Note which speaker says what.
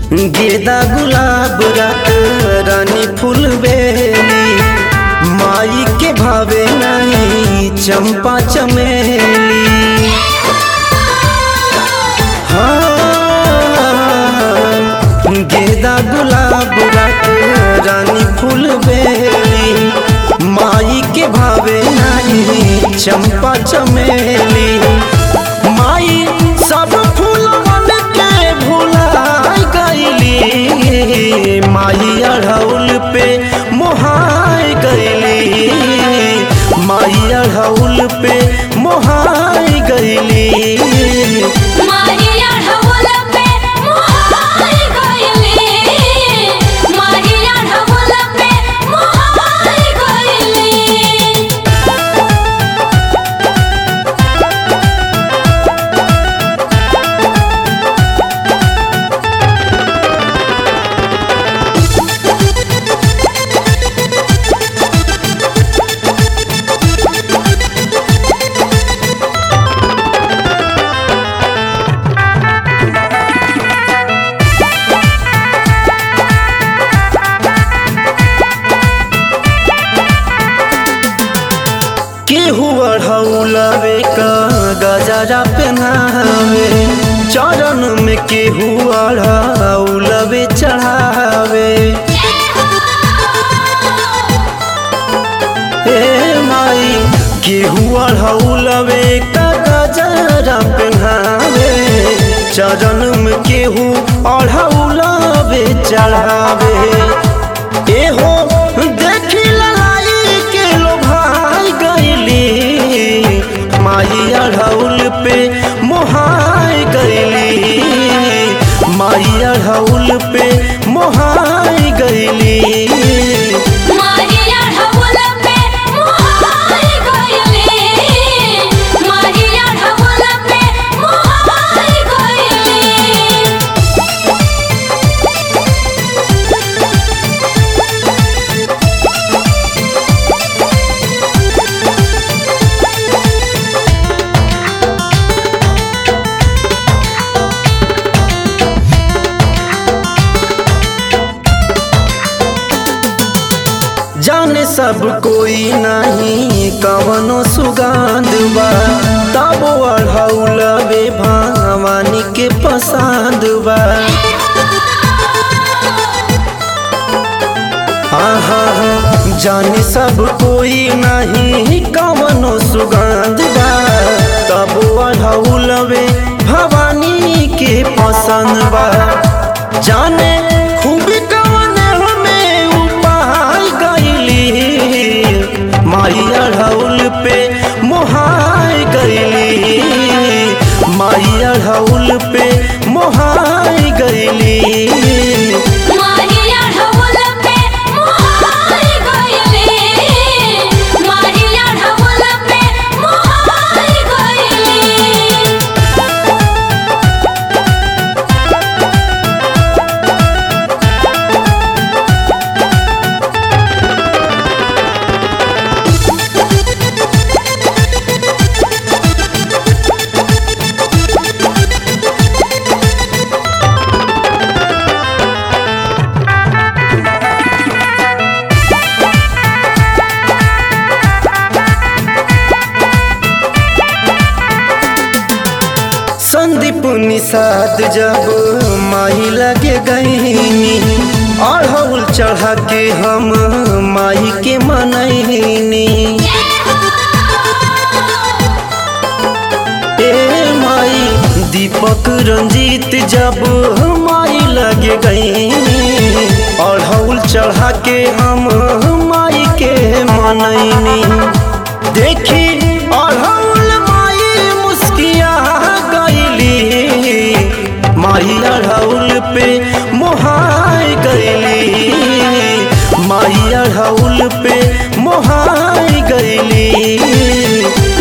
Speaker 1: गेदा गुलाब रात रानी फूल बेली माई के भावे नहीं चंपा चमेली हाँ गेदा गुलाब रात रानी फूल बेली माई के भावे नहीं चंपा चमेली माई सब फूलवन के भुलाई गईली माई अढ़ौल पे मोहाई गईली माई अढ़ौल पे मोहाई गईली
Speaker 2: मारिया ढवल पे मोहाई गइली मारिया ढवल पे मोहाई गइली
Speaker 1: केहू अढ़ौलवे का गजरा पहनावे चरण में केहू अढ़ौलवे चढ़ावे हे माई केहू अढ़ौलवे का गजरा पहनावे चरण में केहू अढ़ौलवे चढ़ावे एहो देखी ललाई के लो भाई गईली माई अढ़ौल पे मोहाई गईली माई अढ़ौल पे मोहाई गईली
Speaker 2: मारिया ढवल पे मोहाई गइली मारिया ढवल पे मोहाई गइली
Speaker 1: जाने सब कोई नहीं कवनो सुगंध बा तब अढ़ौलवे भवानी के पसंद बा आहा जाने सब कोई नहीं कवनो सुगंध बा तब अढ़ौलवे भवानी के पसंद बा जाने खूब कवन हमें उपाय गईली माई अढ़ौल पे मोहाई गईली माई अढ़ौल पे मोहाई गईली
Speaker 2: मारिया ढवल पे मोहाई गइली मारिया ढवल पे मोहाई गइली
Speaker 1: संदीप निषाद जब माही लगे गईनी अढ़ौल चढ़ा के हम माही के मनैनी ए माई दीपक रंजीत जब माई लगे गईनी अढ़ौल चढ़ा के हम माई के मनैनी देखी अढ़ौल माई मुस्किया गईली माई अढ़ौल पे मोहाई गईली माई अढ़ौल पे मोहाई गईली